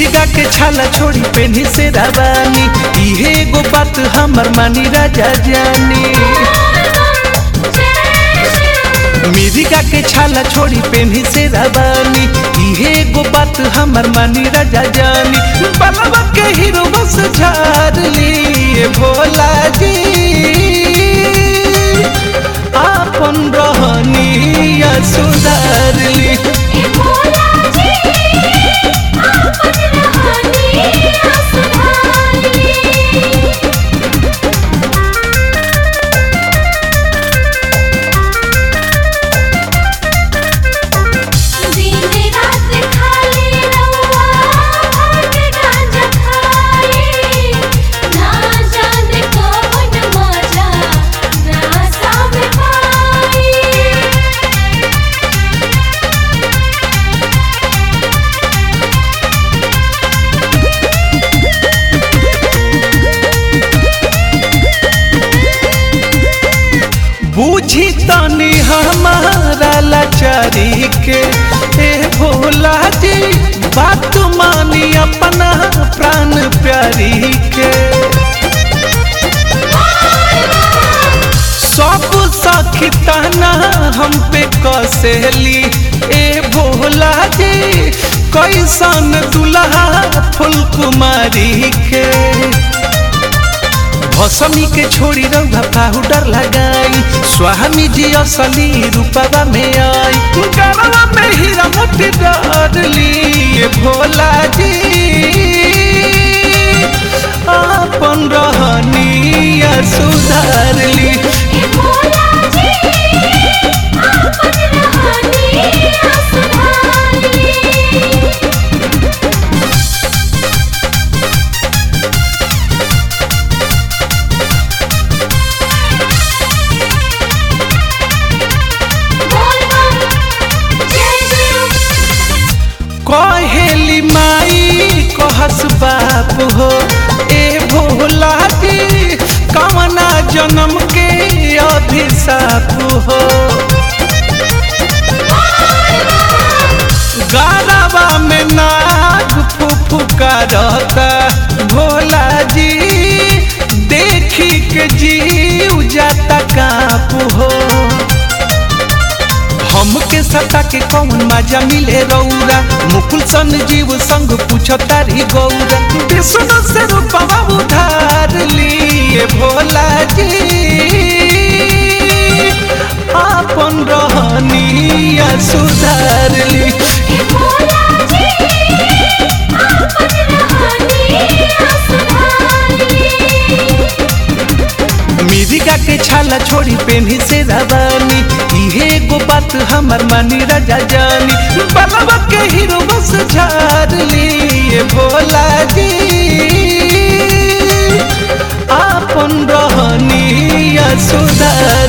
मिर्गा के छाला छोड़ी पेनी से रवानी इहे एगो बात हमर मानी राजा जानी मिर्गा के छाला छोड़ी पेनी से रवानी इहे एगो बात हमर मानी राजा जानी बलवा के हीरो बस झार लिए भोला जी आपन रहनिया सुधार ली बूझी तनी हमारा लाचारी के ए भोला जी बात मानी अपना प्राण प्यारी के सब सखिताना हम पे कसली ए भोला जी कैसन दुल्हा फुल कुमारी के भसमी के छोड़ी रंगा पाउडर लगाई स्वामी जी असली रूपवा में आई गरवा में हीरा मोती डर लिए भोला जी अपन रहनिया सुधार ली कहेली माई कहस बाप हो ए भोला जी कवना जन्म के अभिशाप हो गारवा में नाग फुफुकारता भोला जी देखी के जीव जाता काप हो हमके सता के कौन मजा मिले रौरा मुकुल सन जीव संग पूछ तारी गौरा विष्णु से रूपवा उधार लिए भोला जी आपन रहनिया सुधार ली मिरिका के छाला छोड़ी पेनी से रवानी इहे एगो बात हमर मानी राजा जानी बलवा के हीरो बस झार लिए भोला जी आपन रहनिया सुधार